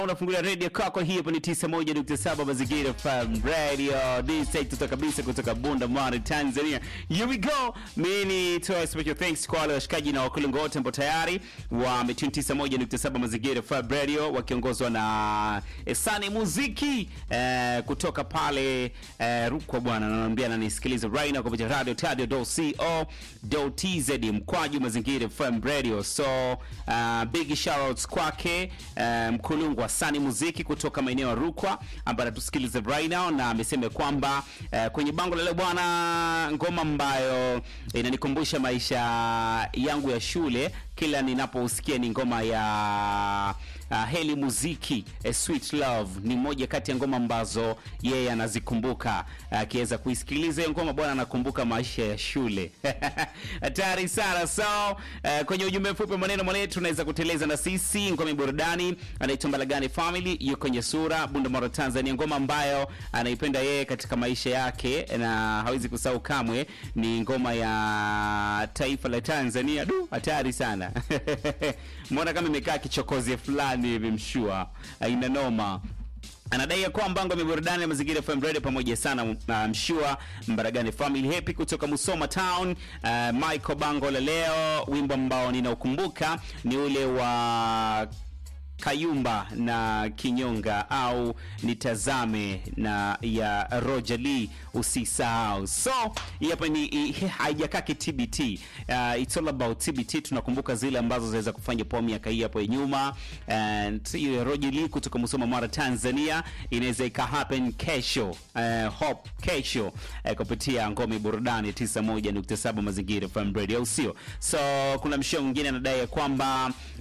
unafungulia redio kwako hii hapa ni 91.7 mazingira FM radio disaituta kabisa kutoka Bunda Mara Tanzania here we go mimi ni toa special thanks kwa wale washikaji na wakulungu wote ambao tayari wametune 91.7 mazingira FM radio wakiongozwa na Esani Muziki eh, kutoka pale eh, Rukwa bwana ananiambia ananisikiliza right now kupitia radio tadio.co.tz mkwaju mazingira FM radio so uh, big shoutouts kwake uh, mkulungu wa Sani Muziki kutoka maeneo ya Rukwa ambaye anatusikiliza right now na amesema kwamba uh, kwenye bango la leo bwana, ngoma ambayo inanikumbusha maisha yangu ya shule kila ninaposikia ni ngoma ya uh, Heli Muziki A Sweet Love ni moja kati ya ngoma ambazo yeye anazikumbuka akiweza uh, kuisikiliza hiyo ngoma bwana, anakumbuka maisha ya shule hatari sana. So uh, kwenye ujumbe mfupi maneno mwanetu tunaweza kuteleza na sisi ngoma ya burudani anaitwa Mbalagani Family yuko kwenye sura Bunda Tanzania, ngoma ambayo anaipenda yeye katika maisha yake na hawezi kusahau kamwe, ni ngoma ya taifa la Tanzania. Du, hatari sana mbona kama imekaa kichokozi fulani hivi, mshua aina noma anadai ya kwamba ngome burudani ya mazingira FM Radio pamoja sana uh, mshua Mbaragani Family Happy kutoka Musoma Town. Uh, Michael Bango la leo, wimbo ambao ninaukumbuka ni ule wa Kayumba na Kinyonga au nitazame na ya Roger Lee usisahau. So hapa ni haijakaa TBT. Uh, it's all about TBT. Tunakumbuka zile ambazo zinaweza kufanya poa miaka hii hapo nyuma, and hiyo Roger Lee kutoka Musoma Mara Tanzania inaweza ika happen kesho, uh, hope kesho uh, kupitia ngome burudani 91.7 mazingira FM radio, au sio? So kuna mshia mwingine anadai ya kwamba